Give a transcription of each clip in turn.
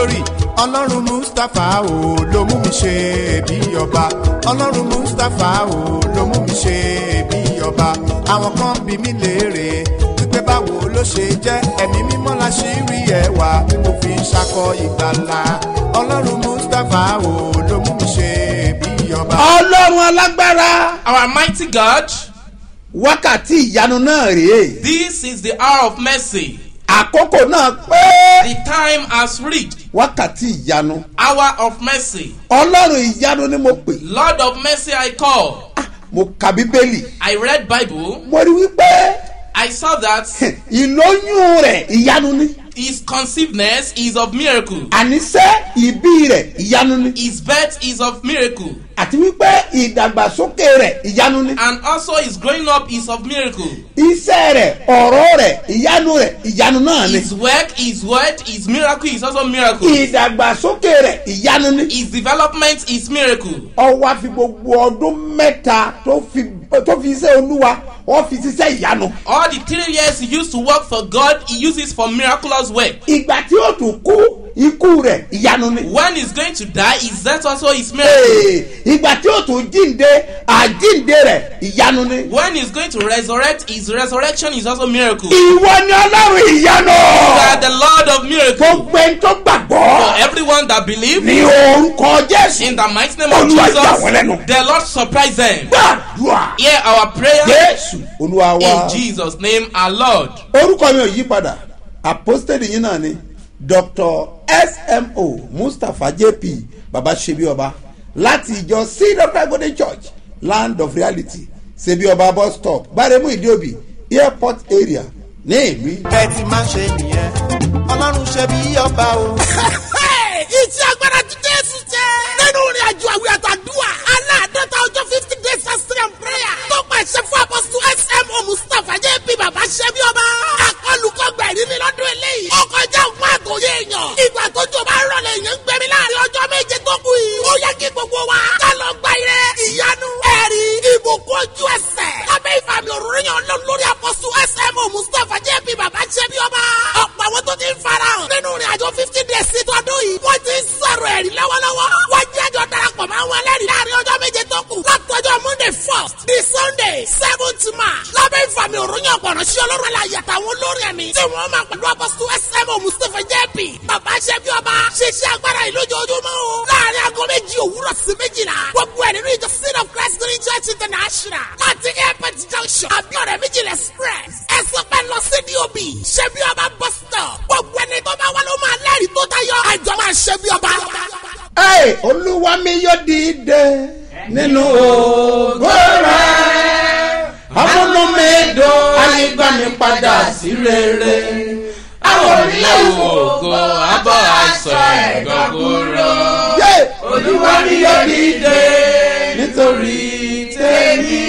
glory ọlọ́run mustapha o ló mú mi ṣe bí ọba ọlọ́run mustapha o ló mú mi ṣe bí ọba àwọn kan bí mi léèrè wípé báwo ló ṣe jẹ́ ẹ̀mí mímọ́ la ṣì rí ẹwà tí mo fi ń ṣakọ ìgbàlà ọlọ́run mustapha o ló mú mi ṣe bí ọba. ọlọ́run alágbára Our mighty God, wákàtí ìyanu náà rèé this is the hour of mercy. àkókò náà pé The time has reached. wákàtí ìyanu Hour of mercy. ọlọ́run ìyanu ni mo pè Lord of mercy, I call. mo ka bíbélì I read Bible. mo rí wípé I saw that ìlóyún rẹ̀ ìyanu ni his conceivedness is of miracle. àníṣe ìbí rẹ̀ ìyanu ni His birth is of miracle. àti wípé ìdàgbàsókè rẹ̀ ìyanu ni And also his growing up is of miracle. iṣẹ́ rẹ̀ ọ̀rọ̀ rẹ̀ ìyanu rẹ̀ ìyanu náà ni His work, his word, his miracle is also miracle. ìdàgbàsókè rẹ̀ ìyanu ni His development is miracle. ọwọ́ àfi gbogbo ọdún mẹ́ta tó fi tó fi iṣẹ́ olúwa wọ́n fi ṣiṣẹ́ ìyanu All the three years he used to work for God, he uses for miraculous work. ìgbà tí ó tún kú ikú rẹ̀ ìyanu ni. When he's going to die, his death also is miracle. Ee, ìgbà tí ó tún jíǹde àjíǹde rẹ̀ ìyanu ni. When he's going to resurrect, his resurrection is also miracle. ìwọ ni ọlọ́run ìyanu. You are the Lord of miracle. gbogbo ẹni tó For gbàgbọ́ everyone that believes, ní orúkọ jésù in the mighty name of Olúwa yà wọ́n Jesus, lẹ́nu. the Lord surprise them. gbàdúrà Hear our prayer jésù olúwa wa. in Jesus' name, our Lord. orúkọ mi ò yí padà apostoli yín náà ni dr smo mustapha jp baba sebi ọba láti ìjọ cedar golden church land of reality sebi ọba bus stop gbaremu ìdíòbí airport area ní ìlú bẹ́ẹ̀ ti máa ń ṣe nìyẹn ọlọ́run ṣe bí ọba o. iṣẹ́ agbára ti jésù jẹ́. nínú ìrìn àjò àwìn àtàdúrà aláàdọ́ta ọjọ́ fifty days fasting and prayer tó pàṣẹ fún apọ́sù smo mustapha jẹ́ bí bàbá ṣẹ́bí ọba. akọlùkọgbà ìrírí lọ́dún eléyìí. ó kọjá òun àtòyé èèyàn. ìgbà tó jọ bá rọlẹ̀ èèyàn ń gbẹ̀mí láàrin ọjọ́ méje tó kù yìí. ó yẹ kí gbogbo wa ká lọ gba ire ìyanu ẹ̀rí ìbùkún ojú ẹsẹ̀. lábẹ́ ìfàmì òróró yàn lọ lórí apọ́sù smo mustapha jẹ́ bí bàbá ṣẹ́bí ọba. ọ̀pọ̀ àwọn tó ti ń farahàn nínú ìrìn àjò fifty days sí tọdún yìí. wọ́n ti ń sọ̀rọ̀ ẹ̀rí lọ́wọ́lọ́wọ́. wọ́n jẹ́ àjọ darapọ̀ mọ́ àwọn ẹlẹ́rìí láàrin ọjọ́ méje tó kù. látọjọ́ monday first di sunday seventh march. lábẹ́ ìfàmì òròyìn ọ̀pọ̀rọ̀ sí ọlọ́run aláyẹ àtàwọn olórin ẹ̀mí. tí wọ́n máa pẹ̀lú apọ́sítù smo mustapha jp. bàbá ṣẹ́bí ọba ṣiṣẹ́ agbára yìí lójoojúmọ́ o. láàrin aago méjì òwúrọ̀ sí méjìlá. gbogbo ẹ̀ nínú ìjọ seed of christ green church international. láti airport junction abiodun méjìlá express. ẹ sọ pé lọ sí dob ṣẹ́bí ọba bus stop. gbogbo ẹni tó bá wà ló máa lẹ́rìí tó tayọ. àjọ máa ṣẹ́bí ọba. Ẹ olúwa mi yóò dìde nínú ògo rẹ̀. Amúnú mi dùn ayígbá mi padà sí rere. Àwọn orílẹ̀ ògo abọ́ aṣọ ẹ̀gàn kúrò. Yé! Olúwa mi yóò dìde Nítorí tèmi.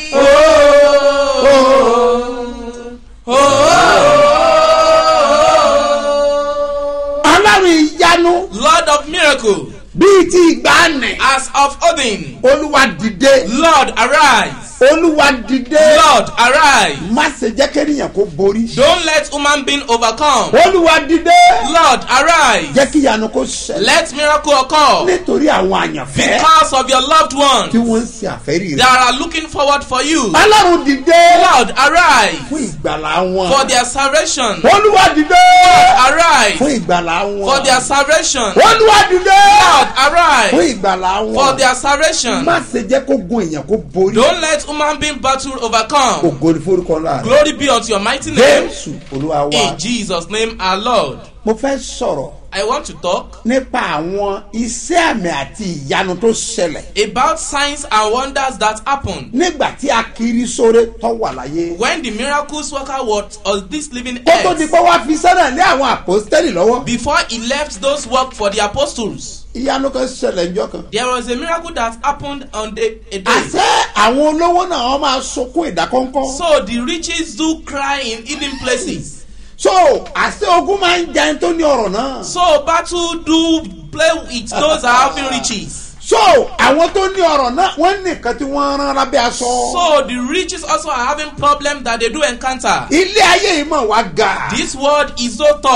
ọlọ́run ìyanu Lord of miracle, bíi ti ìgbàanì. as of Odin, Olúwa dìde. Lord arise. Olúwa dìde. Lord arise. Má ṣe jẹ́ kéèyàn kó borí. Don't let human being overcome. Olúwa dìde. Lord arise. Jẹ́ kí ìyanu kó ṣẹlẹ̀. Let miracle occur Nítorí àwọn àyànfẹ́ because of your loved tí ones wọ́n ń ṣe àfẹ́rí that rẹ̀. are looking forward for you. Ọlọ́run dìde. Lord arise Fún ìgbàlá wọn. for their salvation. Olúwa dìde. Arise Fún ìgbàlá wọn. for their salvation. Olúwa dìde. Lord arise Fún ìgbàlá wọn. for their salvation. Má ṣe jẹ́ kó gun èèyàn kó borí. Don't let human being battle overcome. Ògo ni forúkọ ńlá rẹ̀. Glory be unto your mighty name. Jésù Olúwa wa. In Jesus' name, our Lord. Mo fẹ́ sọ̀rọ̀ I want to talk nípa àwọn iṣẹ́ àmì àti ìyanu tó ṣẹlẹ̀. about signs and wonders that happened nígbà tí a kiri sóre tó wà láyé. when the miracles worker was on this living kó tó di earth pé wá fi sẹ́nà lé àwọn àpòstẹ́lì lọ́wọ́. before he left those work for the apostles. ìyanu kan ṣẹlẹ̀ ńjọ́ kan. There was a miracle that happened on the, a day. àṣẹ àwọn olówó náà wọ́n máa sunkún ìdákọ́ńkọ́. So the riches do cry in hidden places. so àṣẹ ogun máa ń jẹun tó ní ọ̀rọ̀ náà. So battle do play with those that are having riches. so àwọn tó ní ọ̀rọ̀ náà wọ́n nìkan tí wọ́n rán lábẹ́ aṣọ. So the riches also are having problem that they do encounter. ilé ayé yìí mọ̀ wá ga. This world is so tough.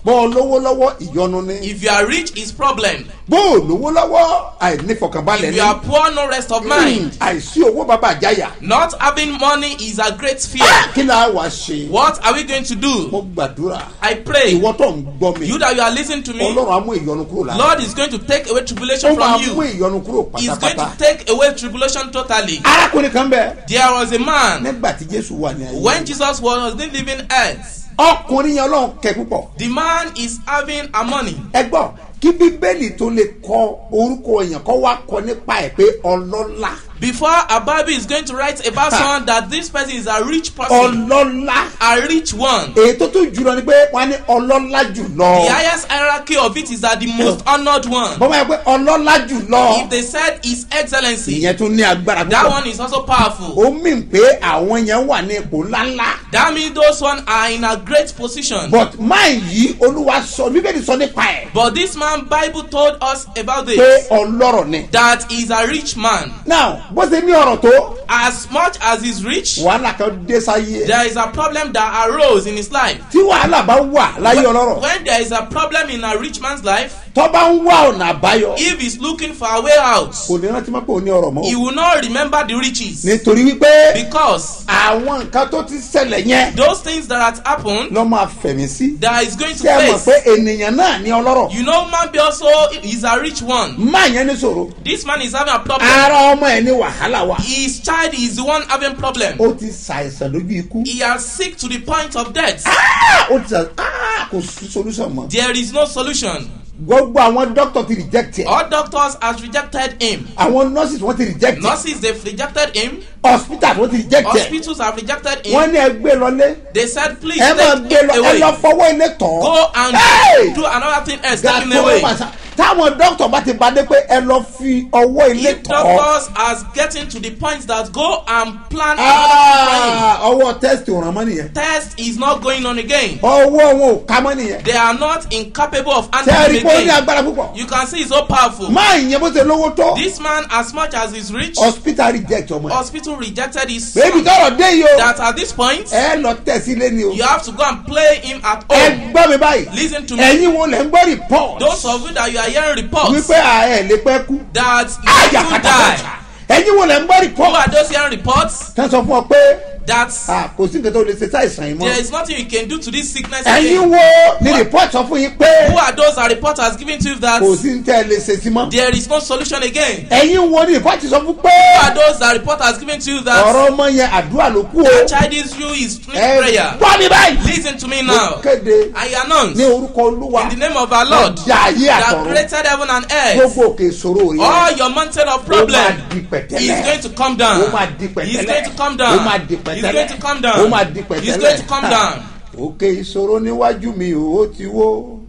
bọ́ ọ lówó lọ́wọ́ ìyọnu ni If you are rich, is problem. bó o lówó lọ́wọ́ àìnífọkànbalẹ̀ If ni you are poor, no rest of Hmm, mind. àìsí owó bàbá àjáyà Not having money is a great fear. kí la wá ṣe What are we going to do? mo gbàdúrà I pray, ìwọ tó ń gbọ́ mi you that you are listening to me, ọlọ́run á mú ìyọnu kúrò lára Lord is going to take away ó tribulation máa from mú you. ìyọnu kúrò He's going pátápátá to take away tribulation totally. arákùnrin kan bẹ There was a man nígbà tí jésù wà ní ayé when Jesus was still living earth. ọkùnrin yẹn ọlọ́run kẹ púpọ̀ The man is having a money. ẹ gbọ́ kí bíbélì tó lè kọ orúkọ èèyàn kọ́ wá kọ nípa ẹ̀ pé ọlọ́lá Before a Bible is going to write about someone that this person is a rich person, ọlọ́lá a rich one. èyí tó tún jùlọ ni pé wọ́n á ní ọlọ́lá jùlọ The highest hierarchy of it is that the most honored one. bọ́mọ yẹn pé ọlọ́lá jùlọ If they said His Excellency, ìyẹn tún ní agbára that púpọ̀ one is also powerful. ó mì pé àwọn yẹn wà ní ipò ńláńlá That means those one are in a great position. but máa yí olúwa sọ bíbélì sọ nípa ẹ̀ But this man Bible told us about pé this ọlọ́rọ̀ ni. that he's a rich man. now bó ṣe ní ọ̀rọ̀ tó As much as he's rich, wàhálà kan dé sáyé ẹ̀ there is a problem that arose in his life. tí wàhálà bá wà láyé ọlọ́rọ̀ When there is a problem in a rich man's life, tó bá ń wá ọ̀nà àbáyọ if he's looking for a way out, kò ní rántí mọ́ pé ò ní ọ̀rọ̀ he mọ́ will not remember the riches nítorí wípé because àwọn nǹkan tó ti ṣẹlẹ̀ yẹn those things that had happened lọ́ máa fẹ̀mí sí that is going to ṣé ẹ mọ̀ pé face. ènìyàn náà ní ọlọ́rọ̀ You know, man be also is a rich one. máa yẹn ní sòro This man is having a problem. ara ọmọ ẹ̀ ní wàhálà wa His child is the one having problem. ó ti ṣàìsàn lójú ikú He is sick to the point of death. Ah! ó ti ṣàìsàn Ah! kò sí solution mọ́ There is no solution. gbogbo àwọn doctor ti reject ẹ̀ All doctors has rejected him. àwọn nurses wọ́n ti reject ẹ̀ Nurses they've rejected him. hospital wọ́n ti reject ẹ̀ Hospitals have rejected wọ́n him. ní ẹ gbé lọlé They said please ẹ máa take gbé him lọ ẹ away. lọ fọwọ́ ilé tọ̀ Go and Hey! do another thing else. Take him gàtọ́ away. màsà táwọn doctor bá ti bá dé pé ẹ lọ fi ọwọ́ ilé If tọ̀ doctors are getting to the point that go and plan another thing Ah, ọwọ́ test ò ràn mọ́ nìyẹn for him, test is not going on again. ọwọ́ wọn ò ká mọ́ nìyẹn They are not incapable of tẹ́ ẹ rí handling pé ó ní again. agbára púpọ̀ You can see it's so powerful. máa ìyẹn bó ṣe lówó tó This man, as much as he's rich, hospital reject ọmọ ẹ hospital rejected his bébí son. tọrọ dé yìí o That at this point, ẹ lọ tẹ̀ sí lé ni o you have to go and play him at ẹ home. gbọ́ mi báyìí Listen to me. ẹ̀yin wo lẹ̀ ń gbọ́ report Those of you that you are hearing reports wípé à ẹ̀ lè pẹ́ kú that you àyà will kàtàkàtà die. ẹ̀yin wo lẹ̀ ń gbọ́ Who report are those hearing reports tẹ́ sọ fún ọ pé that ah, kò sí nǹkan tó lè ṣe sáìsàn yìí there mọ́ is nothing you can do to this sickness ẹ̀yin again? wo ni report sọ fún yín pé Who are those that report has given to you that kò sí ní tẹ́ ẹ lè ṣe sí mọ́ there is no solution again? ẹ̀yin wo ni report sọ fún pé Who are those that report has given to you that ọ̀rọ̀ ọmọ yẹn àdúrà ló kú o that child issue is through ẹ prayer? gbọ́ mi báyìí Listen to me mo now. kéde I announce ní orúkọ olúwa in the name of our Lord ọjà ayé that àtọ̀run created heaven and earth. gbogbo òkè ìṣòro yẹn All your mountain of ó máa problem di is pẹ̀tẹ́lẹ̀ going to come down. ó máa di He's pẹ̀tẹ́lẹ̀ going to come ó down. máa di He's pẹ̀tẹ́lẹ̀ going to come ó down. máa di pẹ̀tẹ́lẹ̀ He's going to come down. òkè ìṣòro níwájú mi ò ó ti wó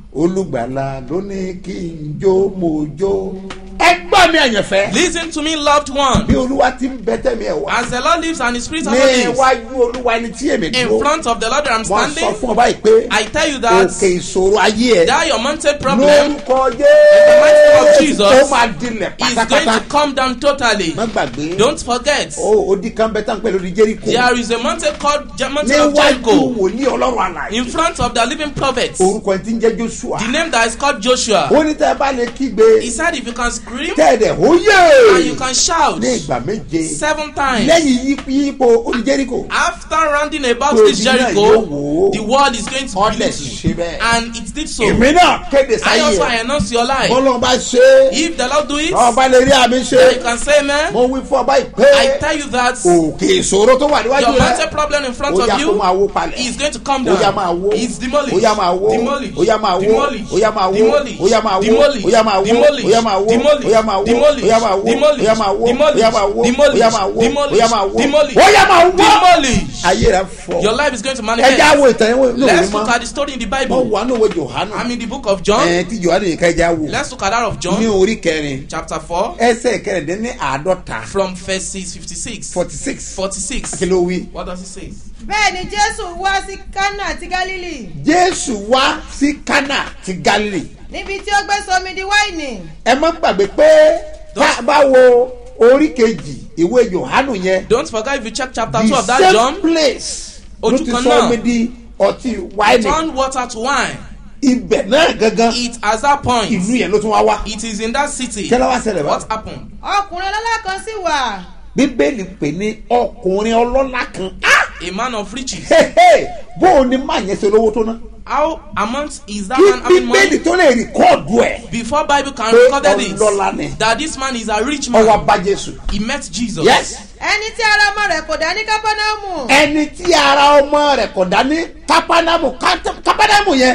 olùgbàlà ló ní kí n jó mo jó ẹ gbọ́ mi àyànfẹ́ Listen to me, loved one. bí olúwa ti ń bẹ tẹ́mi ẹ̀ wá As the Lord lives and His Spirit also ní lives, iwájú olúwa ẹni tí èmi in dúró front of the Lord I'm wọ́n sọ standing, fún ọ báyìí pé I tell you that òkè ìṣòro ayé ẹ that your mountain problem lórúkọ mighty name of jésù Jesus ó máa dilẹ̀ is going pátápátá to come down totally. má gbàgbé Don't forget, ó odi kan bẹ tán pẹ̀lú di jericho there is a mountain called Je- Mountain of níwájú Jericho wòlíì ọlọ́run àlàyé in front of the living prophets. orúkọ ẹ ti ń jẹ́ joshua The name that is called Joshua. ó ní tẹ́ ẹ bá lè kígbe He said, if you can scream tẹ́ẹ̀dẹ̀ ó and you yé can shout ní ìgbà méje seven times. lẹ́yìn yípo yípo odi jericho After rounding about Pé this ojú náà yóò Jericho, wò ó. the world is going to ọ̀dẹ̀ believe ṣe you. bẹ́ẹ̀ And it did so. èmi náà kéde I sáyé also ẹ announce your life. bọ́lọ́ bá ṣe é If the Lord do it, ọba lè rí àmì ṣe then you can say, man, mo wí fún ọba ìpè I tell you that òkè ìṣòro tó wà níwájú your mountain rẹ problem in front ó yá of kó máa you wó palẹ̀ is going to come ó yá máa down. wó It's demolished. ó yá máa wó Demolished. ó yá máa wó Demolished. ó yá máa wó Demolished. ó yá máa wó Demolished. ó yá máa wó Demolished. ó yá máa wó Demolished. ó yá máa wó Demolished. ó yá máa wó ó Demolished. yá máa wó ó Demolished. yá máa wó ó Demolished. yá máa wó ó yá máa wó Demolished. ó yá máa wó Demolished. ayé rẹ fọ Your life is going to ẹ manifest. já wo ìtàn yẹn ní òwe Let's look mọ́ at the story in the wọ́n Bible. wà ní òwe johanu I'm in the book of John. ẹ̀ tí johanu yìí ká ẹ já wo Let's look at that of ní John, orí kẹrin chapter 4, ẹsẹ̀ kẹrìndínlẹ́ni àádọ́ta from verses 56. forty six 46. kí ló wí. What does it say? bẹ́ẹ̀ ni jésù wá sí kánà àti gálílì jésù wá sí kánà ti galilei níbi tí ó gbé sọmi di wáìnì ẹ má gbàgbé pé tá a bá wo orí kejì ìwé johanu yẹn Don't forget if you check chapter 2 the of that same John, place ló Ojú ti kan sọ náà. omi di ọtí wáìnì turn water to wine. ibẹ̀ náà gangan It at that point, ìlú yẹn ló tún wá wá it is in that city. kí ló wá ṣẹlẹ̀ bá What happened? ọkùnrin ọlọ́lá kan sì wà bíbélì pè ní ọkùnrin ọlọ́lá kan Ah! A man of riches. Hehe! bó o ní má yẹn ṣe lówó tó ná How amount is that kí man having bíbélì money? tó lè rìkọ́ọ̀dù ẹ̀ Before Bible can Pé record ọlọ́lá ni. this, that this man is a rich ọwọ́ man. bá jésù He met Jesus. yes ẹni tí ara ọmọ rẹ̀ kò dá ní kápánámù ẹni tí ara ọmọ rẹ̀ kò dá ní kápánámù Ká- kápánámù yẹn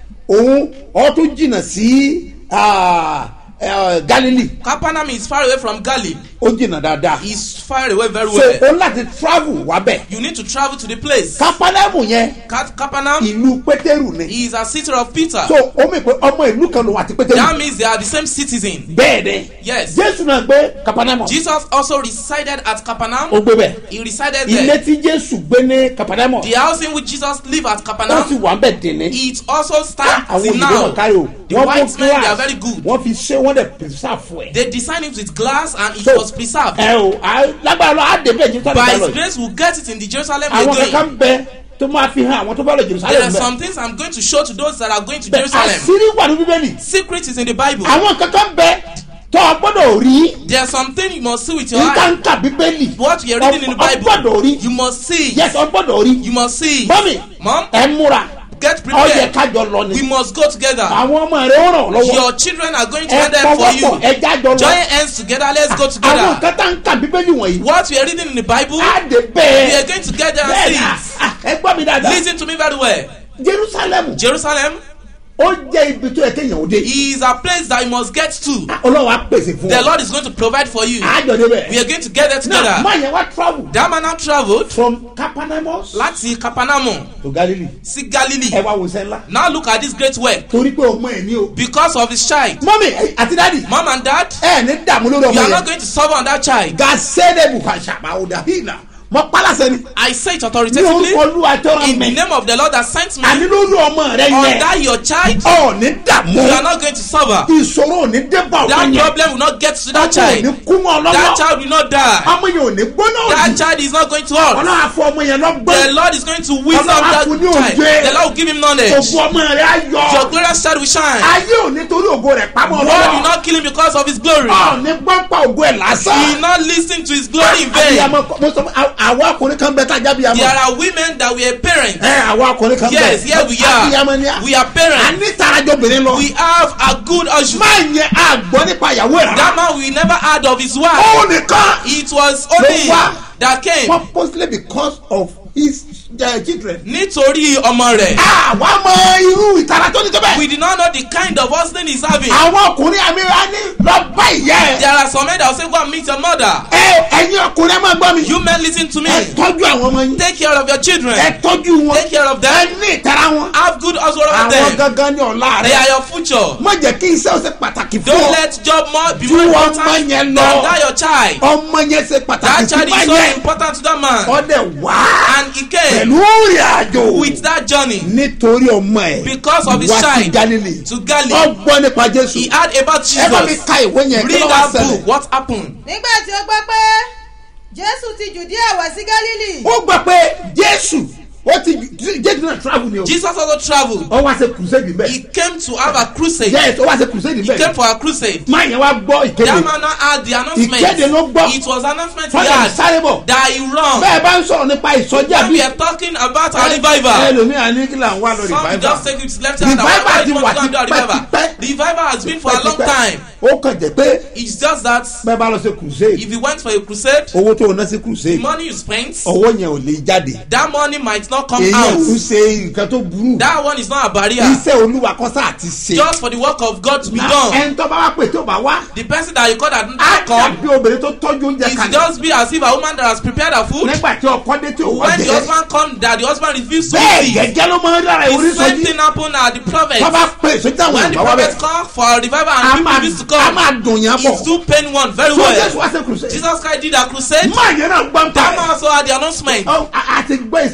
òun ọ tún jìnnà sí ah, eh, galilei Capernaum is far away from Galilee. ó jìnnà dáadáa It's far away very so well. ó láti travel wá bẹ̀ You need to travel to the place. kápánámù yẹn Ca- Capernaum ìlú pétérù ni is a city of Peter. so ó mì pé ọmọ ìlú kan lòun àti That pétérù means they are the same citizen. bẹ́ẹ̀ ni Yes. jésù náà gbé kápánámù Jesus also resided at ó Capernaum. gbé bẹ̀ He resided ilé there. tí jésù gbé ní kápánámù The house in which Jesus lived at ó sì Capernaum, wà ń bẹ̀ dèní it also stands àwọn till òyìnbó náà now. kárí o The wọ́n mú white men, they are glass very good. wọ́n fi ṣe wọ́n dẹ̀ pèsèfù ẹ̀. They designed it with glass and it So, was preserved. ẹ o à- lágbára lọ á dé bẹ́ẹ̀ jerusalem By bá His lọ yìí grace, we'll get it in the Jerusalem àwọn we're kankan going. bẹ tó máa fi hàn àwọn tó bá lọ There jerusalem are bẹ some things I'm going to show to those that are going to bẹ Jerusalem. àṣírí wà ní bíbélì Secret is in the Bible. àwọn kankan bẹ tó o gbọ́dọ̀ rí There's something you must see with your níta eye. ń kà bíbélì What you're reading in the o gbọ́dọ̀ Bible, rí you must see. yes o gbọ́dọ̀ rí You must see. mọ́mì Mom, ẹ múra get ọ yẹ prepared. kájọ lọ We ni must go together. àwọn ọmọ rẹ ó ràn lọ́wọ́ Your children are going to ẹ get them for pọwọ́pọ̀ you. ẹ jájọ lọ Join hands together. Let's go àwọn together. nǹkan tá ń kà bíbélì wọ̀nyí What we are reading in the Bible, á dé we bẹ́ẹ̀ are going to get there bẹ́ẹ̀ and ni see. à- à, ẹ gbọ́ mi dáadáa Listen to me very well. jerusalem Jerusalem ó jẹ́ ibi tó yẹ kéèyàn ó dé is a place that you must get to. ọlọ́run á pèsè fún The ọ Lord is going to provide for you. àjọ débẹ̀ We are going to get there náà together. máa yẹn wá travel That man now traveled from capernaum láti Capernaum to galilee sí ẹ Galilee. wá wo sẹ́ ńlá Now look at this great work. torí pé ọmọ ẹ̀ ní o Because of his child. mọ́mì àti dáàdì Mom and dad, ẹ ní dààmú lórí you ọmọ are not yẹn going to suffer on that child. gàṣẹ́dẹ̀ bùkàṣà àwòdà hìnà mọ pálásẹ ni I say it ní authoritatively orúkọ olúwa tó rán in the mi name of the Lord that sent me. àní lórí ọmọ rẹ On yẹn that your child, ọ ní dààmú you are not going to suffer. ìṣòro ò ní débà That ọmọ yẹn problem will not get to ọmọ that ò ní child. kú mọ́ That ọlọ́wọ́ child will not die. ọmọ yẹn ò ní gbóná That òdì child is not going to hurt. ọlọ́wọ́ àfọ ọmọ yẹn The lọ́gbọ́n Lord is going to wisdom Ọlọ́run á that fún ní child. òye. The Lord will give him knowledge. òfò ọmọ rẹ á Your yọ glorious child will shine. ayé ò ní torí ògo rẹ pamọ́ God will lọ́wọ́ not kill him because of his glory. ọ ní gbọ́npá ògo ẹ̀ He will lásán. not listen to his glory in vain. abiyamọ mo sọ fún àwọn ọkùnrin kan bẹ tájà There abiyamọ. are women that were parents. ẹ àwọn ọkùnrin kan bẹ. Yes, here we abiyamọ ni are. a. We are a parents. ní tarajọ obìnrin lọ. We have a good husband. máa yẹn àgbọ̀ nípa ìyàwó ẹ̀ That rárá. man we never heard of his wife. ó nìkan. It was only Ló wá. that came purposely because of his uh, children. nítorí ọmọ rẹ̀. àwa mọ irú ìtara tó ní tó bẹ́ẹ̀. We did not know the kind of husband he's having. àwọn ọkùnrin àmì wa ní lọ bá ìyá ẹ. There are some men that will say go and meet your mother. ẹ ẹ̀yin ọkùnrin ẹ máa gbọ́ mi. You men listen to me. ẹ tọ́jú àwọn ọmọ yín. Take care of your children. ẹ tọ́jú wọn. Take care of ẹ them. ní ìtara wọn. Have good husband over àwọn them. gangan ní ọ̀la They are rẹ. your future. má jẹ́ kí iṣẹ́ ó ṣe pàtàkì fún Don't ọ. let job more be Ju more ọmọ important yẹn than lọ. that your child. ọmọ yẹn ṣe pàtàkì That sí child is so báyẹn. important to that man. ọdẹ wá And he came pẹ̀lú ìrìn àjò with that journey nítorí ọmọ ẹ̀ because of his wá sí child Galilee to Galilee. ọgbọ́n nípa Jésù He heard about ẹ bá mi Jesus. ka ìwé yẹn kí ló Read wá that ṣẹlẹ̀ book. What happened? nígbà tí ó gbọ́ pé jésù ti jùdíà wá sí gálílì ó gbọ́ pé Jésù ó ti Jésù náà travel ni o Jesus also traveled. ó wá ṣe crusade He bẹ́ẹ̀ came to have a crusade. yes ó wá ṣe crusade He came bẹ́ẹ̀ for a crusade. máa yẹn wá gbọ́ That ìkéde man now had the announcement. Ìkéde ló gbọ́. It was announcement he fọlẹ̀ had sáré bọ̀ that he run. bẹ́ẹ̀ bá ń sọ̀rọ̀ nípa ìsọjí When àbí we are talking about a revival. ẹlòmíràn ní kí là ń wá lọ Some will revival just take it left hand and Revival right ti hand wà and do a revival. tipẹ́-tipẹ́. Revival has been for a long time. ó kàn jẹ́ pé It's just that bẹ́ẹ̀ bá lọ sí crusade if you went for a crusade, owó tó o ná sí the crusade money you spent, owó yẹn ò lè jáde that money might not come èyí ò ń out. ṣe nǹkan tó burú That one is not a barrier. iṣẹ́ olúwa kọ́sà àti ṣe Just for the work of God to be Na done. ẹni tó bá wá pè tó bá wá The person that you call that á not come dàbí obìnrin tó tọ́jú oúnjẹ is kalẹ̀ just be as if a woman that has prepared her food. nígbà tí ọkọ dé tí ò wá When the jẹ husband come, that the husband refuse to bẹ́ẹ̀ receive. gẹ́gẹ́ ló máa ń dára The ìwúrí same sọjí thing happen at the prophet. tó bá pè sójú àwọn When the ìgbà wá prophet bẹ́ẹ̀ come for a revival a and people máa refuse to a come, máa dùn yẹn it bọ̀ do pain one very so well. jésù wá sí crusade Jesus Christ did a crusade. máa yẹn náà gbọ́n ta That man also had the announcement. Ọ, a a ti gbọ́ iṣẹ́ ìyanu We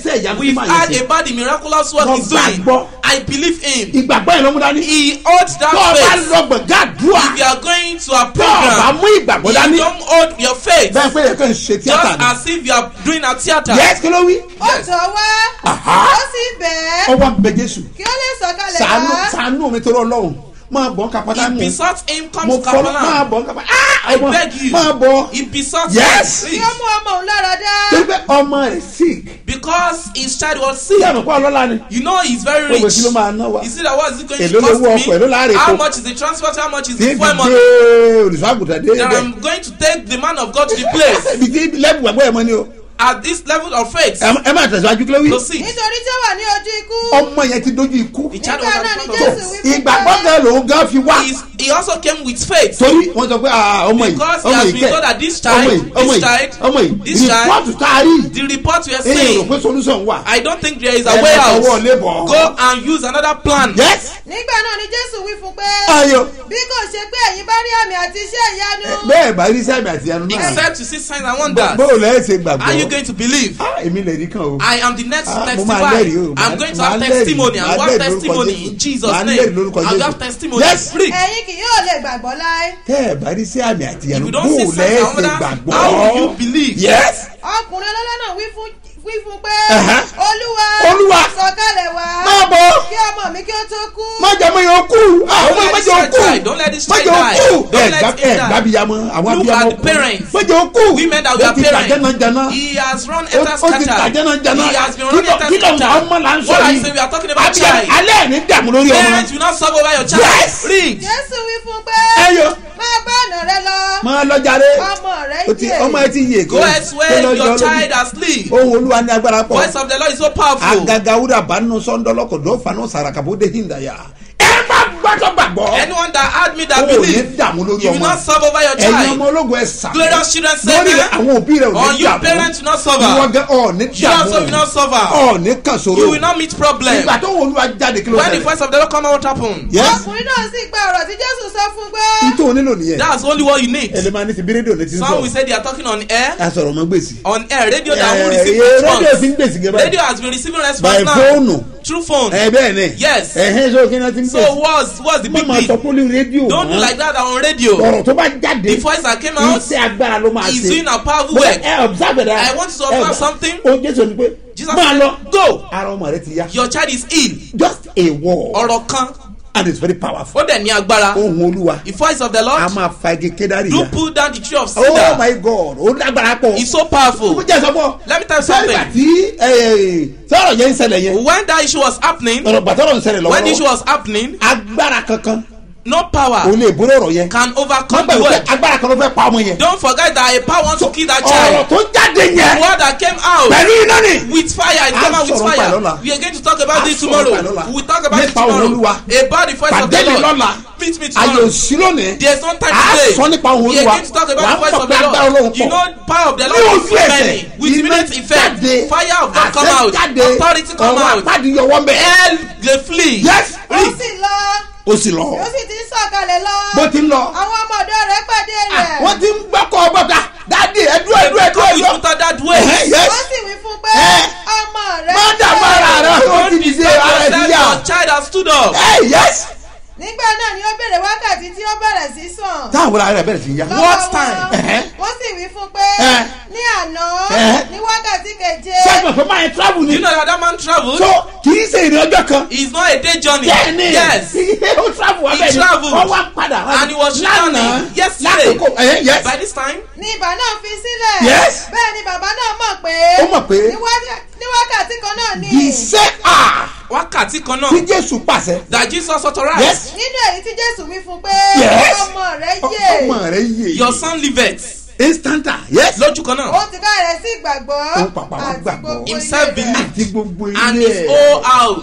we've máa heard yẹ sí about the miraculous work Mo he's doing. gbàgbọ́. I believe him. ìgbàgbọ́ yẹn ló mú dání He holds tó o bá that faith. lọ gbọ̀ngàn àdúrà If you are going to a tó o bá program, mú ìgbàgbọ́ you dání don't hold your faith. bẹ́ẹ̀ pé yẹ kàn ṣe Just tíátà ni as if you are doing a theater. yẹ́sì kí ló wí ó tọ̀ wá Aha. ó sì bẹ̀ ẹ́ ọwọ́ bẹ jésù kí ó lè sọ̀kalẹ̀ sànú wá sànú mi tó lọ lọ́hùn máa bọ̀ kápátá He mú besought him, come mo to fọlọ́ máa Capernaum. bọ̀ kápátá ah I ọmọ beg you. máa bọ̀ He besought Yes. kí him. ó mú ọmọ òun lára dá torí pé ọmọ rẹ̀ sick Because his child was tí sick. àmì kọ́ ọlọ́lá ni You know he's very owó rich. kí ló máa ná wa You see that what is it going Èló to cost lówó ọkọ̀, èló láàrin me? How epo? much is the transport? How much is tí the fuel fi money? dé olùsọ́àgùtàn dé That ibẹ̀ I'm going to take the man of God to the place ibi tí lẹ́bù gbàgbọ́ ẹ̀ mọ́ ni o at this level of faith. ẹ ẹ máa tẹ̀síwájú kí ló wí Proceed. nítorí tí ó wà ní ojú ikú ọmọ yẹn ti dojú ikú The child nígbà was náà at ni the front jésù of wí fún ìgbàgbọ́ pé gan lòun gan fi wá He's, he also came with faith. torí wọ́n sọ pé ah, ọmọ yìí Because he ọmọ has yìí been kẹ́ told that this ọmọ child, yìí ọmọ this yìí child, ọmọ yìí this child, rìpọ́ọ̀tù tá a rí The report we are èyí rò saying, pé solution wà I don't think there is a Ẹ way lọ out. fọwọ́ lébọ̀. Go and use another plan. yes nígbà náà ni jésù wí fún pé ayọ̀ bí kò ṣe pé ẹ̀yin bá rí àmì àti iṣẹ́ ìyanu bẹ́ẹ̀ bá rí sábì àti ẹnu náà Except to see signs and wonders. bó o lẹ́yìn ṣe gbàgbọ́ Are you going to believe? Ah, èmi lè rí kan o I am the next Ah, mo to máa testify. lẹ́rìí o. I'm Màá- going to màá have lẹ́rìí. testimony. I Màá will have lẹ́rìí lórúkọ testimony Jésù. in Jesus' Màá name. lẹ́rìí lórúkọ I will Jésù. have testimony. Yes. Free. ẹ̀yin kì yóò lè gbàgbọ́ láé tẹ́ ẹ̀ bá rí sí àmì àti If ẹnu you bó don't see o signs lẹ́yìn and ṣe wonders, gbàgbọ́ how will you believe? yes ọkùnrin ọlọ́lá náà wí fún wí fún pé Ẹ̀hẹ́. olúwa Olúwa. sọ̀kalẹ̀ wá máa bọ̀ kí ọmọ mi kí ó tó kú má jẹ́ mọ́ yẹn kú ah Don't ọmọ let má this jẹ́ child kú die. Don't let this má child jẹ́ die. kú Don't ẹ̀ let gbá him ẹ̀ die. gbábíyamọ àwọn Look abiyamọ at the parents. má jẹ́ kú Women that ó were ti parents. tàjẹ́nàjẹ́nà He has run ó enter ó ti scatter. tàjẹ́nàjẹ́nà He has been running kí ló- kí ló ń enter ọmọ là ń scatter. What sọ I yìí say we are talking about Abiyamọ- child. alẹ́ ẹ̀ ní dààmú lórí ọmọ Parents will not solve over your child. Yes. Read. jésù wí fún pé ẹyọ máa bá ọ̀nà rẹ lọ máa lọ jàre ọmọ rẹ ó ti yè ọmọ ẹ ti yè Go elsewhere. Your child has sleep. ohun olúwa ní agbára pọ̀ Voice of the Lord is so powerful. agaga wúrà bánú sọ́ńdọ́lọ́kọ̀ dọ́fàánú sàràkàbọ̀ dé hìndàyà ẹ má gbọ́dọ̀ gbàgbọ́ Anyone that had me that o ò ní believe, dààmú lórí you will ọmọ not solve over your ẹ̀yin child. ọmọ ológun ẹ̀ sàmì Glorious children say lórí amen. àwọn òbí rẹ̀ ò Or ní you dààmú parents will not suffer. ìwọ gan ọ̀ ní You also will not dààmú suffer. ọ̀ ní kàn sóró You will not meet problem. ìgbà tó wọ olúwa jáde kí ló When the ṣẹlẹ̀ voice of the Lord come out, what happen? yes ọkùnrin náà sì gba ọ̀rọ̀ tí jésù sọ fún pé ìtò onílò nìyẹn That's only what you need. ẹlẹ́mà ní ti bí rédíò ní ti ń Some will sọ say they are talking on air. a sọ̀rọ̀ mọ́ gbèsè On air, radio that will Eh, receive eh, rédíò ti ń response. gbèsè gẹ́gẹ́ Radio has been receiving by response now fóònù through phone. ẹ bẹ́ẹ̀ ni Yes. ẹ̀hẹ́n sọ kí ni wọ́n ti ń So gbèsè what's what's the má big máa sọ deal? pólí rédíò Don't do mọ́ like that on radio. ọ̀rọ̀ tó bá jáde The voice that came out iṣẹ́ agbára ló máa is ṣe doing a powerful Mo fẹ́ work. ẹ observe that I want you to observe something. o jésù ni pé Jesus máa said, lọ Go. ara ọmọ rẹ ti yá Your child is ill. just a word Ọ̀rọ̀ kan. and it's very powerful Ó dẹ̀ ní agbára. ohun olúwa The voice of the a Lord. máa fa igi kédárì Do yá pull down the tree of oh cedar. my god ó lágbára pọ̀ It's so ó powerful. jẹ́ sọ fún Let me tell you sọ́ọ́rì something. tí sọ̀rọ̀ yẹn ń ṣẹlẹ̀ yẹn When that issue was happening, ọ̀rọ̀ gbàtọ́rọ̀ ń ṣẹlẹ̀ when the issue lọ́wọ́ was happening, agbára kankan no kò power lè borí ọ̀rọ̀ yẹn can wọ́n overcome gbà the wípé word. agbára kan ló fẹ́ pa ọmọ yẹn Don't forget that a power wants to kill that ọ̀rọ̀ child. tó jáde The yẹn word that came out pẹ̀lú iná ni with fire, it A came out with sọ̀rọ̀ fire. pa lọ́la. We are going to talk about A this sọ̀rọ̀ tomorrow. pa lọ́la. We will talk about it Nípa òun tomorrow. Olúwa. About the voice of pàdé the mi Lord. lọ́la Meet me ayò tomorrow. sí lónìí There's no time a today. sọ nípa òun We are olúwa going to talk about wàá the voice mọ̀ of pé the agbára Lord. ọlọ́run You pọ̀ know, power of the ní Lord ojú is so ẹsẹ̀ many. With immediate effect, jáde fire of God come àṣẹ out. jáde Authority come ọ̀rọ̀ out. àpáàdì yọwọ́ mbẹ́ Hell, they flee. yes ó sì lọ ó sì lọ ó sì ti ń sọ̀kalẹ̀ lọ bó ti ń lọ àwọn ọmọ ọ̀dọ́ rẹ̀ pàdé rẹ̀ wọ́n ti ń gbọ́kọ̀ ọgbọ́ta dáàdi ẹ̀dú ẹ̀dú ẹ̀dú Come ẹ̀dú with Luther that way. yes wọ́n sì wí fún pé Eh. ọmọ rẹ̀ má dààmú ara rẹ ó Don't ti dìde disturb ara ẹ̀ ti yourself. yá Your child has stood up. ẹ̀ yes nígbà náà ni ó béèrè wákàtí tí ó bẹ̀rẹ̀ sí sàn táwọn ara rẹ̀ bẹ̀rẹ̀ sí yá lọ́wọ́ What wọn. time? Ẹ̀hẹ́. wọ́n sì wí fún pé Eh. ní àná Eh. ní wákàtí keje sẹ́gbọ̀n pé máa ń travel ni You know that that man traveled? so kì í ṣe ìrìn ọjọ́ kan It's not a day journey. bẹ́ẹ̀ ni Yes. ó travel wá He bẹ́ẹ̀ ni travelled. wọ́n wá padà wá And he was lánàá returning yesterday. lákòókò ẹ̀yẹ́ yes By this time, ni ìbá náà fi sílẹ̀ Yes. bẹ́ẹ̀ ni bàbá náà mọ̀ pé Ó mọ̀ pé ní wákà- ní wákàtí kan náà ni the same hour wákàtí kan tí náà jésù pàṣẹ that Jesus authorized. yes nínú èyí tí jésù wí fún pé Yes. ọmọ rẹ̀ yè ọmọ rẹ yé Your son liveth. instanta yes Lójú kan ó náà. ti ká rẹ̀ sí ìgbàgbọ́ Ó pàpà wá àti gbàgbọ́. gbogbo Himself ilé rẹ̀. believed. àti gbogbo And ilé his whole house.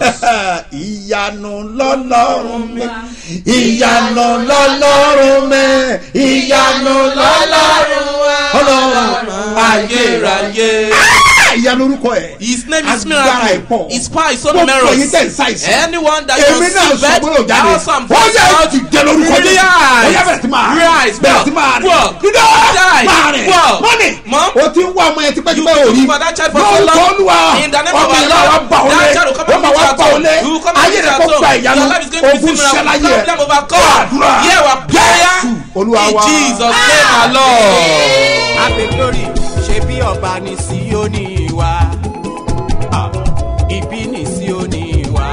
ìyanu lọ́lọ́run mi ìyanu lọ́lọ́run mi ìyanu lọ́lọ́run ọlọ́run ayérayé. Ayérayé. ìyanu orúkọ ẹ̀ His name is agbára ẹ̀ miracle. pọ̀ His power is so gbogbo èyí numerous. tẹ̀ ń ṣàìsàn Anyone that èmi is náà sọ pé ò sick, jáde also I'm ó yẹ out. ti jẹ lórúkọ jésù ó yẹ bẹ̀rẹ̀ sí máa Rise, bẹ̀rẹ̀ walk, sí máa rìn walk, dídá die, máa rìn walk. mọ́nì Mom, o ti ń wá ọmọ yẹn You tipẹ́tipẹ́ been òrí looking for that child for so lórúkọ long. olúwa In the name of ọmọ our yẹn náà wá Lord. alone. gba ìyanu Your life is going to ogun receive miracle. ṣẹláyé Problem overcome. àdúrà Hear our prayer. jésù olúwa In wa Jesus' name, our Lord. Happy glory ṣe bí ọba ní Síónì wá. Ah, Ibi ní Síónì wá.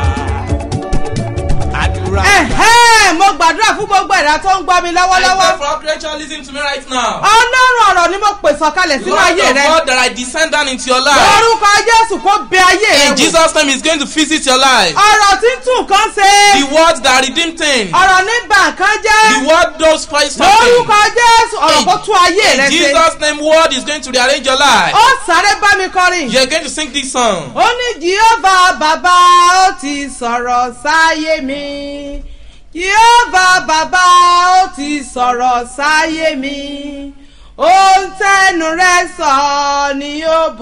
Àdúrà ẹ̀hẹ́ mo gbàdúrà fún gbogbo ẹ̀dá tó ń gbọ́ mi I lọ́wọ́lọ́wọ́ pray for all creation listening to me right now. ọlọ́run ọ̀rọ̀ ni mo pè sọ̀kalẹ̀ sínú Lord ayé of rẹ God that I descend down into your life. lórúkọ jésù kó bẹ ayé rẹ In wò Jesus' name, He's going to visit your life. ọ̀rọ̀ tí ń tún kan ṣe The words that redeem things. ọ̀rọ̀ ní bàǹkan jẹ́ The word knows Christ lórúkọ something. jésù ọ̀rọ̀ In- kó tún ayé rẹ In ṣe Jesus' name, word is going to rearrange your life. ó sáré bá mi kọrin You're going to sing this song. ó ní jehova bàbá ó ti sọ̀rọ̀ sáyé mi jehova bàbá ó ti sọ̀rọ̀ sáyé mi ohun tẹnu rẹ sọ ni yóò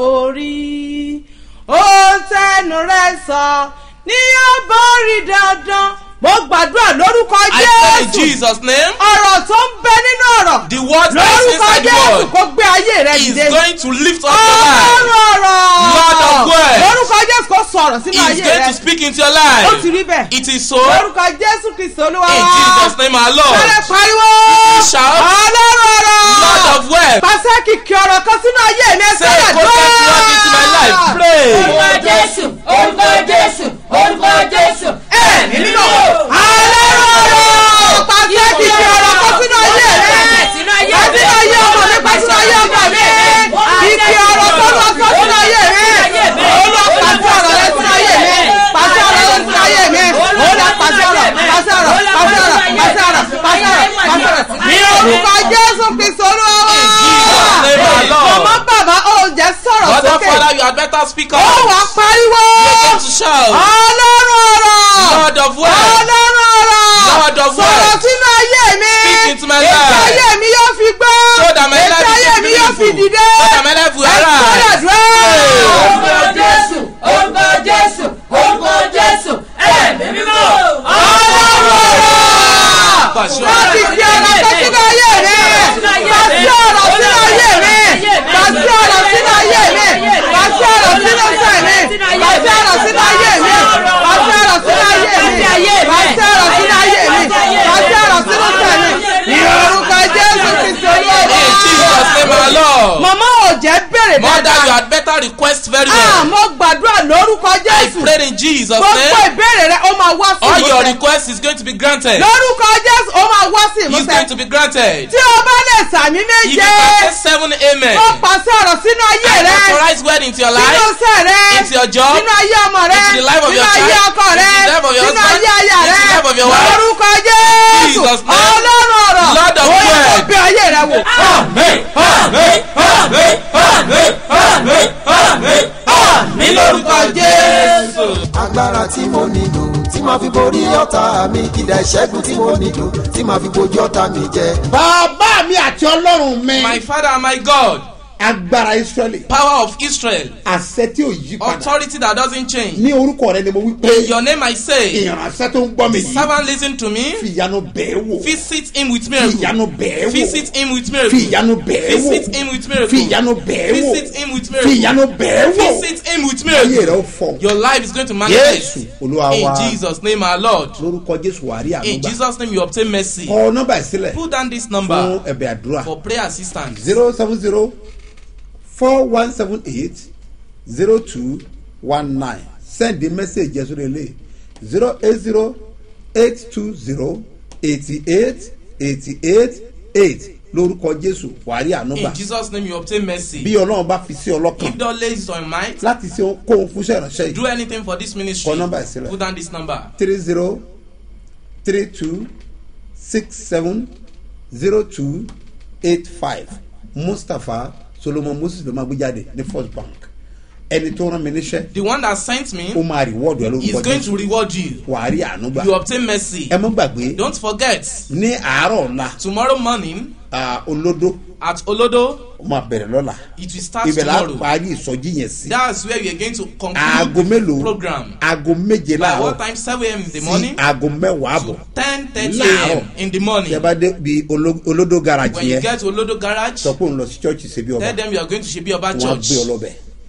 borí ohun tẹnu rẹ sọ ni yóò borí dandan mo gbàdúrà lórúkọ I pray in jésù Jesus' name. ọ̀rọ̀ tó ń bẹ nínú ọ̀rọ̀ The word that is lórúkọ inside the jésù word kó gbé ayé rẹ is dìde going to lift up your life. ọ̀rọ̀ Lord of words. lórúkọ jésù kò sọ̀rọ̀ sínú He is ayé going rẹ to speak into your ó ti life. rí bẹ́ẹ̀ It is so. lórúkọ jésù kristu olúwa In Jesus' name, our Lord. sẹ́lẹ̀ pariwo Shout. ọlọ́run Lord ọ̀rọ̀ of words. pàṣẹ kìkì ọ̀rọ̀ kan sínú ayé mi Say, sẹ́lẹ̀ go get word into my life. Pray. orúkọ jésù orúkọ jésù orúkọ jésù ẹ̀mí mímọ́ ọlọ́run ọ̀rọ̀ pàṣẹ kìkì ọ̀rọ̀ kan sínú ayé rẹ sínú ayé pàṣẹ ayé ọmọ mi pàṣẹ ayé ọmọ mi kìkì ọ̀rọ̀ tó lọ sọ sínú ayé mi olúwa pàṣẹ ọ̀rọ̀ rẹ sínú ayé mi pàṣẹ ọ̀rọ̀ rẹ sínú ayé mi olúwa pàṣẹ ọ̀rọ̀ pàṣẹ ọ̀rọ̀ pàṣẹ ọ̀rọ̀ pàṣẹ ọ̀rọ̀ pàṣẹ ọ̀rọ̀ pàṣẹ ọ̀rọ̀ ní orúkọ jésù kristu olúwa In Jesus' name, our Lord. mọ̀mọ́ bàbá ó jẹ́ sọ̀rọ̀ Mother, sókè Father, you had better speak ó up. wà pariwo You're going to shout. ọlọ́run ọ̀rọ̀ Lord of words. ọlọ́run ọ̀rọ̀ Lord of sọ̀rọ̀ words. sínú ayé mi Speak into my ètò life. ayé mi yóò fi gbọ́ So that my life ètò will ayé be mi yóò fi beautiful. dìde So that my life will ẹ arise. sọ̀rọ̀ dúró. orúkọ jésù orúkọ jésù orúkọ jésù ẹ̀mí mímọ́ Pàṣẹ. láti fi ọ̀rọ̀ tó sínú ayé mi pàṣẹ ọ̀rọ̀ sínú ayé mi pàṣẹ ọ̀rọ̀ sínú ayé mi pàṣẹ ọ̀rọ̀ sínú sẹ̀ mi pàṣẹ ọ̀rọ̀ sínú ayé mi pàṣẹ ọ̀rọ̀ sínú ayé mi pàṣẹ ọ̀rọ̀ sínú ayé mi pàṣẹ ọ̀rọ̀ sínú sẹ̀ mi ní orúkọ jésù kristu olúwa. In Jesus' name, our Lord. màmá ò jẹ́ bèrè Mother, you dáadáa had better request very ah well. mo gbàdúrà lórúkọ I jésù prayed in Jesus' gbogbo name. ìbéèrè rẹ ó máa wá sí All your ìmúṣẹ request is going to be granted. lórúkọ jésù ó máa wá sí It's ìmúṣẹ going to be granted. tí o bá lè sàmì If you méje can say seven amen. ó pàṣẹ ọ̀rọ̀ sínú ayé I rẹ authorize word into your sínú life, iṣẹ́ rẹ into your job, sínú ayé ọmọ rẹ into the life of sínú your ayé child, ọkọ rẹ into the life of your sínú husband, ayé aya into rẹ the life of your wife. lórúkọ jésù Jesus' name. ọlọ́run ọ̀rọ̀ Lord of ó yẹ kó word. bẹ ayé rẹ wò. Amen. Amen. Amen. Amen. Amen. Amen. Amen. Lórúkọ Jésù. agbára tí mo nílò tí màá fi borí ọ̀tá mi ìdá ìṣẹ́gun tí mo nílò tí màá fi bojú ọ̀tá mi jẹ. bàbá mi àti ọlọ́run mi My Father and my God, agbára israẹli power of Israel, àṣẹ tí ò yí padà authority that doesn't change. ní orúkọ rẹ ni mo wí pé In your name I say, ìránṣẹ́ tó ń gbọ́ mi yìí servant listen to me. fi ìyanu bẹ́ẹ̀ wò Visit him with fi miracle. ìyanu bẹ́ẹ̀ wò Visit him with fi miracle. ìyanu bẹ́ẹ̀ wò Visit him with miracle. fi ìyanu bẹ́ẹ̀ wò Visit him with fi miracle. ìyanu bẹ́ẹ̀ wò Visit him with ayé rẹ miracle. ó fọ Your life is going to Jésù manifest. olúwa In wa Jesus' name, our Lord. lórúkọ jésù wàrí In ànúgbà Jesus' name, you obtain mercy. kọ nọ́mbà ìsílẹ̀ Put down this fún number ẹ̀bẹ̀ àdúrà for prayer assistance. zero seven zero four one seven eight zero two one nine send the message yẹn sórí ilé zero eight zero eight two zero eighty eight eighty eight eight lórúkọ jésù wàrí ànúgbà In Jesus' name, you obtain mercy. bí ọlọ́run bá fi sí ọlọ́kàn If God lays it on your mind, láti ṣe kóhun fúnṣẹ́ ìránṣẹ́ do yìí anything for this ministry. Kọ nọ́mbà ìsílẹ̀. Put down this number. three zero three two six seven zero two eight five mustapha solomon moses ló máa gbé jáde ní first bank ẹni tó rán mi níṣẹ́ The one that sent ó me máa rìwọ́ọ̀dù ẹ is lórúkọ going to jésù reward you. wàá rí àánú gbà You obtain mercy. ẹ mọ́ gbàgbé Don't forget, ní àárọ̀ ọ̀la tomorrow morning ah, olódó at Olodo, ó máa bẹ̀rẹ̀ lọ́la it will start ibẹ̀ la tomorrow. parí ìsọjí yẹn sí That's where we are going to aago conclude mélòó the program. aago méje By what láàárọ̀ time? 7 a.m. in the sí morning aago mẹ́wàá àbọ̀ ten thirty Láàárọ̀. a.m. in the morning. tí ẹ bá dé bi oló- olódó garage When you yẹn get to Olodo garage, sọ pé òun lọ sí church ṣe bí ọba tell them you are going to Shebi Oba wọn á Church. gbé ọ lọ́bẹ̀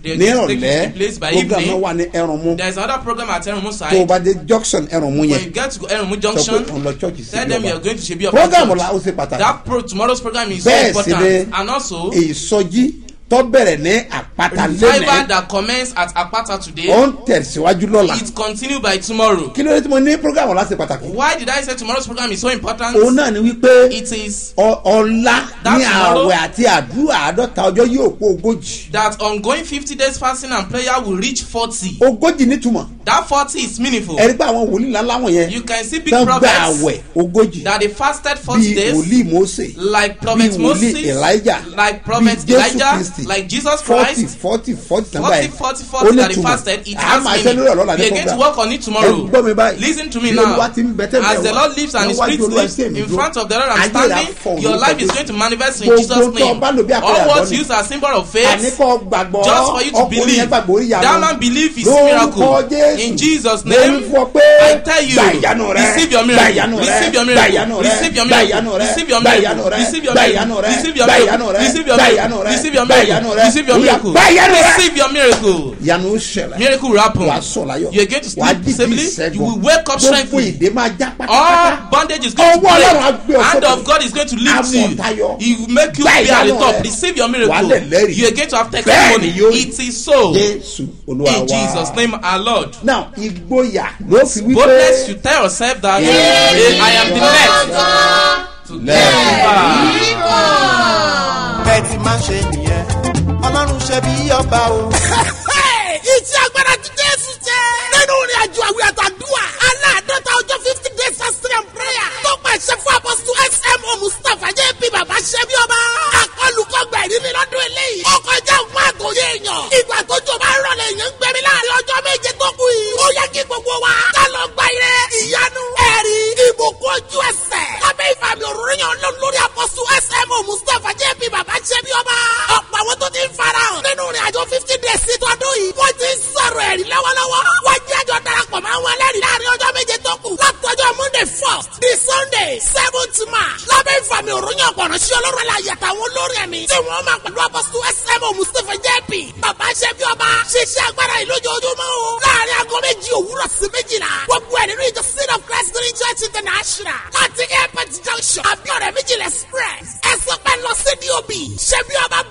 They ní just take it to ìrọ̀lẹ́ the place by program evening. náà wà ní ẹrùnmú There is another program at Erumu tó o side. bá dé junction ẹrùnmú When you yẹn get to Erumu sọ pé junction, òun lọ church tell them you are sí going to Shebi Oba program Church. la ó ṣe pàtàkì That pro tomorrow's program is so bẹ́ẹ̀ sì important. ni And also, ìsọjí tó bẹ̀rẹ̀ ní àpáta revival lẹ́nẹ̀ẹ́ that commence at Apata ó today, ń tẹ̀síwájú lọ́la it continue by tomorrow. kí ló dé tí mo ní program ọ̀la ṣe pàtàkì Why did I say tomorrow's program is so important? òun náà ni wípé It is ọ- ọ̀la That ní tomorrow- àwẹ̀ àti àdúrà àádọ́ta ọjọ́ yóò pé ogójì that ongoing fifty days fasting and prayer will reach forty. ogójì nítumọ̀ That forty is meaningful. ẹ̀rí pé àwọn wòlíì ńlá láwọn yẹn You can see big tán gba prophets àwẹ̀ ogójì that they fasted forty bíi days. wòlíì mose like bíi prophet wòlíì moses elijah like prophet bíi jésù elijah kristi like jesus forty christ forty forty tàbí forty ẹ̀ forty forty that they fasted it a has máa ṣe meaning lórí ọ̀lọ́la we ní are going to program work on it ẹ tomorrow gbọ́ mi báyìí lis ten to me bí now olúwa ti ń bẹ tẹ́lẹ̀ as the wá, lord lives and his níwájú spirit olúwa lives tí èmi in dúró, front of the lord i'm ayé rẹ̀ á standing fọ̀hún your lórúkọ life is Jésù. going to manifest in Gbogbo jesus tó name bá lò bí àpẹẹrẹ all words àgbọ̀ ni. used as symbol of àní faith kọ́ gbàgbọ́ just for you to ọkùnrin believe yẹn gbàgbọ́ orí ìyanu that man believe his lórúkọ miracle jésù in jesus mo ń name fọ pé i tell you gba ìyanu rẹ receive your gba miracle ìyanu rẹ receive your gba ìyanu miracle rẹ receive your gba ìyanu miracle rẹ receive your gba ìyanu miracle rẹ receive your gba ìyanu miracle rẹ receive your gba ìyanu miracle rẹ receive your gba ìyanu miracle rẹ receive your gba ìyanu miracle rẹ receive your Ó yá, miracle gba ìyanu rẹ receive your miracle ìyanu ó ṣẹlẹ̀ miracle will happen wàá sọ̀ láyọ̀ you are going to wàá sleep dìde peaceably ìṣẹ́gun you will wake up gbogbo strengthfully ìdè máa já all pátápátá bondage is going to Ọwọ́ Ọlọ́run á gbé break ọ hand sókè. of God is going to lift Àmọ̀ you tayọ. he will make you Gba be at the ìyanu top rẹ. receive your Wà á miracle lẹ̀ lẹ́rìí. you are going to have Bẹ́ẹ̀ testimony ni yóò rí. it is so jésù olúwa in wa Jesus name our Lord now ìgboyà ló fi wí boldness pé to tell yourself that eh, I am the next to deliver. bẹ́ẹ̀ ti máa ń ṣe nìyẹn ọlọ́run ṣe bí ọba o. iṣẹ́ agbára ti jésù jẹ́. nínú ìrìn àjò àwìn àtàdúrà aláàdọ́ta ọjọ́ fifty days fasting and prayer tó pàṣẹ fún apọ́sítù smo mustapha jp bàbá ṣẹ́bí ọba. akọlùkọgbà ìrírí lọ́dún eléyìí. ó kọjá òun àtòyé èèyàn. ìgbà tó jọ bá rọlẹ̀ èèyàn ń gbẹ̀mí láàrin ọjọ́ méje tó kù yìí. ó yẹ kí gbogbo wa ká lọ gba ire ìyanu ẹ̀rí ìbùkún ojú ẹsẹ̀. lábẹ́ ìfàmì òróró yàn lọ lórí apọ́sítù smo mustapha jp bàbá ṣẹ́bí ọba. ọ̀pọ̀ àwọn tó ti ń farahàn nínú ìrìn àjò fifty days sí tọdún yìí. wọ́n ti ń sọ̀rọ̀ ẹ̀rí lọ́wọ́lọ́wọ́. wọ́n jẹ́ àjọ darapọ̀ mọ́ àwọn ẹlẹ́rìí láàrin ọjọ́ méje tó kù. látọjọ́ monday first di sunday seventh march. lábẹ́ ìfàmì òròyìn ọ̀pọ̀nà sí ọlọ́run la yàtọ̀ àwọn olórí ẹ̀mí. tí wọ́n máa pẹ̀lú apọ́sítù smo mustapha jp. bàbá ṣẹ́bi ọba ṣiṣẹ́ agbára yìí lójoojúmọ́ o. láàrin aago méjì òwúrọ̀ sí méjìlá. gbogbo ẹ̀ nínú ìjọ seed of christ green church international. láti airport junction abiodun méjìlá express. ẹ sọ pé lọ sí dob. ṣẹ́bi ọba